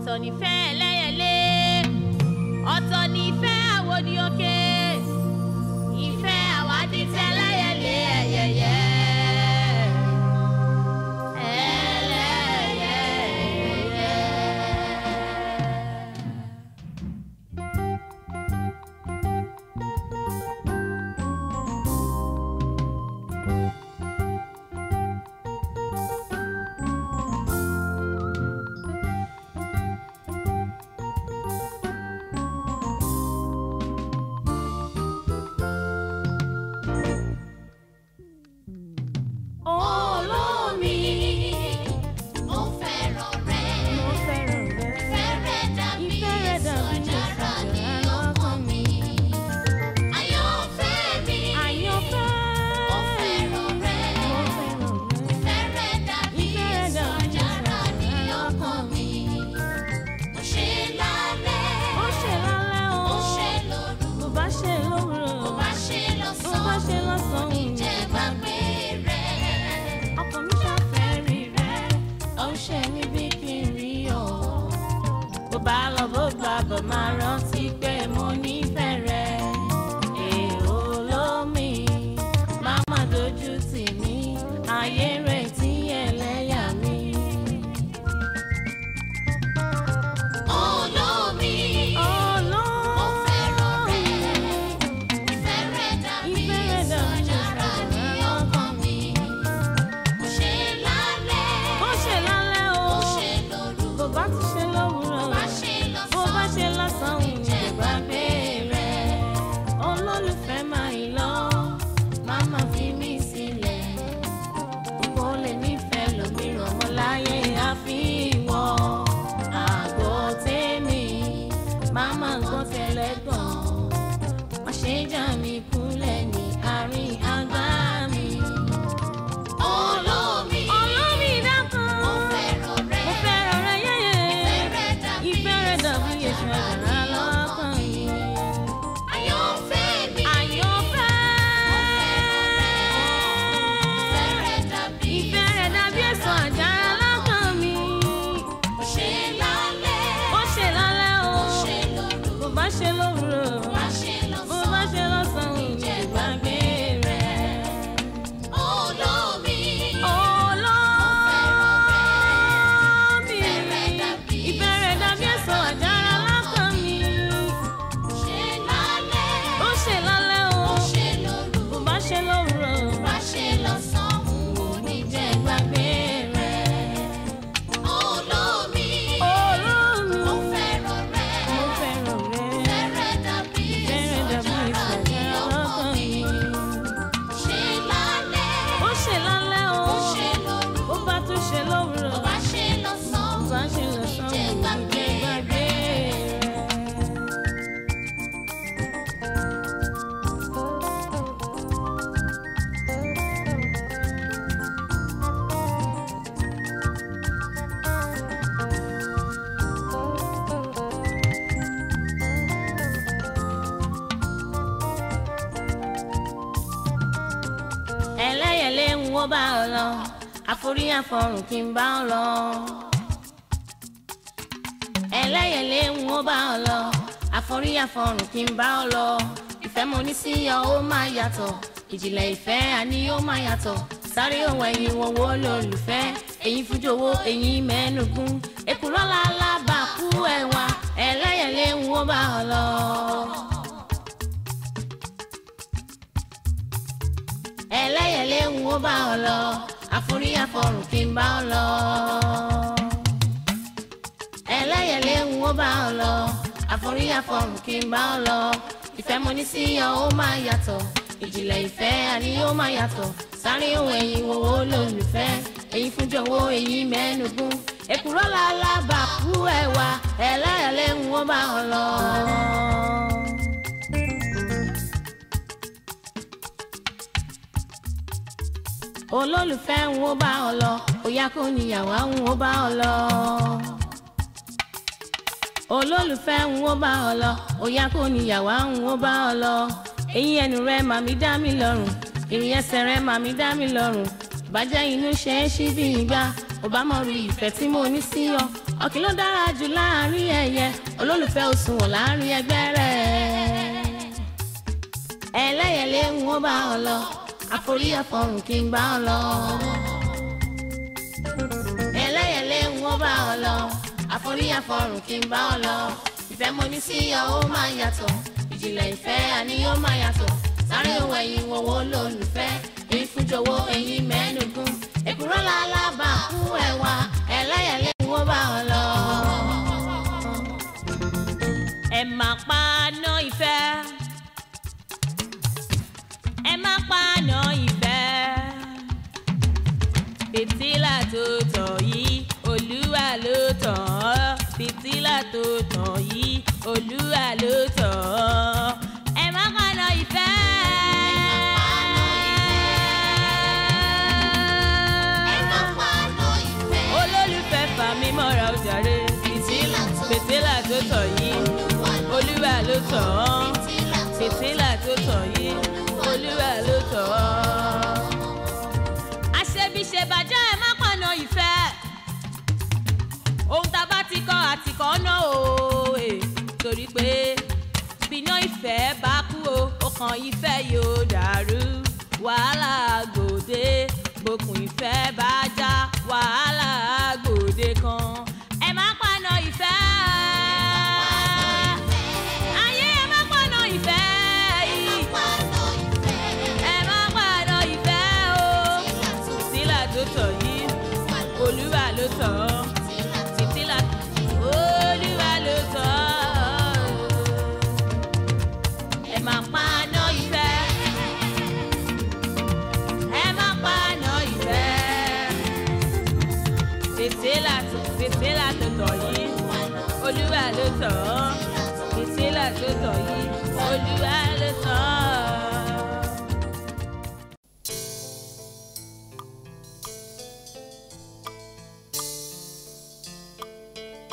ọ̀tọ̀ nífẹ́ ẹlẹ́yẹlé ọ̀tọ̀ nífẹ́ àwòdì òkè ìfẹ́ àwádìí tẹ́lẹ́yẹlé ẹ̀yẹyẹ. ẹlẹ́yẹyẹ. olómi Mo fẹ́ràn rẹ, mo fẹ́ràn rẹ. ìfẹ́ rẹ dàbí Ìfẹ́ rẹ èso dàbí àjàrà èso ní àjàrà ọkàn mi. Àyànfẹ́ mi, àyànfẹ́. mo fẹ́ràn rẹ, mo fẹ́ràn rẹ. ìfẹ́ rẹ dàbí Ìfẹ́ rẹ èso dàbí àjàrà èso ní àjàrà ọkàn mi. Mo ṣe lálẹ́, ó ṣe lálẹ́ o. mo ṣe lóru, bó bá ṣe lówùrọ̀. mo bá ṣe bó bá lọ́sàn-án, ṣe lọ́sàn-án. ìjẹ́ gbàgbé rẹ. ọkàn mi ṣàfẹ́ rí rẹ. ó ń ṣe mí bí kí n rí ọ. bó bá lọ bó bá bọ̀ máa rántí pé mo nífẹ̀ẹ́ rẹ. èèó lómi má má dojú tì mí. ayé retí ẹlẹ́yà mi. Olómi, mo fẹ́ràn rẹ. Ìfẹ́ rẹ dàbí Ìfẹ́ rẹ èso dàbí àjàrà ní ọkàn mi. Mo ṣe lálẹ́, bó ṣe lálẹ́ o. mo ṣe lóru, bó bá ti ṣe lówùrọ̀. bá ṣe bó bá lọ́sàn-án, ṣe lọ́sàn-án ìjẹ́ gbàgbé rẹ. olólùfẹ́ máa ń lọ máa máa fi mí sílẹ̀ kò lè nífẹ̀ẹ́ lómìíràn mọ́ láyé àfi ìwọ àgọ́ tèmi máa máa gbọ́ tẹ́lẹ̀ gan má ṣe já mi kúnlẹ̀ ní àárín àgbá mi. Olómi, olómi dákun mo fẹ́ràn rẹ. mo fẹ́ràn rẹ yẹ́yẹ́ Ìfẹ́ rẹ dàbí ìfẹ́ rẹ èso dàbí èso àjàrà àjàrà ní lọ́kàn ọkàn mi. mi. Àyànfẹ́ mi, àyànfẹ́. ìfẹ́ rẹ dàbí Ìfẹ́ rẹ̀ dàbí èso àjàrà lọ́kàn mi. Mo ṣe lálẹ́, Ó ṣe lálẹ́ o, mo ṣe lóru, bó bá ṣe lówùrọ̀, bá ṣe bó bá lọ́sàn-án. ṣe lọ́sàn-án, Ìjẹ́ ìgbàgbé rẹ̀. Olómi, Olómi, Ìfẹ́ rẹ̀ dàbí ìfẹ́ rẹ̀ dàbí èso àjàrà lọ́kàn mi. ṣe lálẹ́, Ó ṣe lálẹ́ o, mo ṣe lóru, bó bá ṣe lówùrọ̀, bá ṣe lọ́sàn-án. Mo ní jẹ́ ìgbàgbé rẹ̀. Olómi, Olómi, mo fẹ́ràn rẹ. mo fẹ́ràn rẹ̀. Ìfẹ́ rẹ̀ dàbí Ìfẹ́ èso rẹ̀ dàbí èso àjàrà ní àjàrà ọkàn lọ́kàn mi. mi. Ṣe lálẹ́, ó ṣe lálẹ́ o mo ṣe lóru, ó bá tún ṣe lówùrọ̀ bá ṣe lọ́sàn-án. ó bá ṣe lọ Ìjẹ́ sọ́run gbàgbé ìjẹ́ gbàgbé rẹ̀. ẹlẹ́yẹlé ń wó bá ọ lọ àforí àfọrùn kí n bá ọ lọ. ẹlẹ́yẹlé ń wó bá ọ lọ àforí àfọrùn kí n bá ọ lọ. ìfẹ́ mo ní sí ọ ó máa yàtọ̀ ìjìnlẹ̀ ìfẹ́ àní ó máa yàtọ̀ sáré ohun ẹ̀yìn wọn wo lólùfẹ́ ẹ̀yìn fújòwò ẹ̀yìn mẹ́nugún èkúrọ́ lálábàkú ẹ̀wà ẹlẹ́yẹlé ń wó bá ọ lọ. ẹlẹ́yẹlé ń wó bá ọ lọ àforí àfọrùn kí n bá ọ lọ. ẹlẹ́yẹlé ń wó bá ọ lọ àforí àfọrùn kí n bá ọ lọ. ìfẹ́ mo ní sí ọ ó máa yàtọ̀ ìjìnlẹ̀ ìfẹ́ àní ó máa yàtọ̀ sáré ohun ẹ̀yìn wòwò lólùfẹ́ èyí fún jọ̀wọ́ èyí mẹ́nugún èkúrọ́ lálábàkú ẹ̀wà ẹlẹ́yẹlé ń wó bá ọ lọ. olólùfẹ́ ń wó bá ọ lọ òyà kò níyàwó ń wó bá ọ lọ. olólùfẹ́ ń wó bá ọ lọ òyà kò níyàwó ń wó bá ọ lọ. eyín ẹnu rẹ màmí dá mi lọ́rùn ìrìn ẹsẹ̀ rẹ màmí dá mi lọ́rùn ìbàjẹ́ inú ṣe é ṣí bí ìgbà ò bá mọ rí ìfẹ́ tí mo ní sí ọ ọ̀kìn ló dára jù láàrin ẹyẹ olólùfẹ́ òṣùwọ̀n láàrin ẹgbẹ́ rẹ̀ ẹlẹ́yẹlé ń wọ́n bá ọ lọ àforí ẹ̀fọ́rùn kí n bá ọ lọ ẹlẹ́yẹlé ń wọ́n bá ọ lọ àforí ẹ̀fọ́rùn kí n bá ọ lọ ìfẹ́ mo ní sí ọ ó máa yàtọ̀ ìjìnlẹ̀ ìfẹ́ àní ó máa yàtọ̀ sáré òwò ẹ̀yìn wọ̀wọ́ lólùfẹ́ èyí fún jọ̀wọ́ ẹ̀yìn mẹ́ẹ̀ẹ́dógún èkúrọ́ làlábà kú ẹ̀wà ẹlẹ́yẹlé ń wọ́n bá ọ lọ. ẹ máa paná ìfẹ́ ẹ máa paná ìfẹ́ fìtílà tó tàn yìí olúwa ló tàn ọ́ fìtílà tó tàn yìí olúwa ló tàn ọ́ ẹ máa paná ìfẹ́. ẹ máa paná ìfẹ́. olólùfẹ́ fà mí mọ́ra ó jàre Fìtílà tó- fìtílà tó tàn yìí olúwa ló tàn ọ́ Fìtílà tó- fìtílà tó tàn yìí olúwa ló tàn ọ́. àṣebíṣe bàjẹ́ ẹ má pọ̀nà ìfẹ́ ohun tá a bá ti kọ́ àtìkọ́ náà o eh, torí pé bíná ìfẹ́ bá kú o ọkàn ìfẹ́ yóò dàrú wàhálà gbòde gbókùn ìfẹ́ bá já wàhálà gbòde kan ẹ má pọ̀nà ìfẹ́ ayé ẹ má pọ̀nà ìfẹ́ yìí paná ìfẹ́. ẹ má pọ̀nà ìfẹ́ o Fìtílà tó- títí tó tọ̀ yìí olúwa ló tọ̀ ọ́ títí là olúwa ló tọ̀ ọ́ ẹ má paná ìfẹ́ ẹ má paná ìfẹ́ títí là títí là tó tọ̀ yìí olúwa ló tọ̀ ọ́ títí là tó tọ̀ yìí olúwa ló tọ̀ ọ́.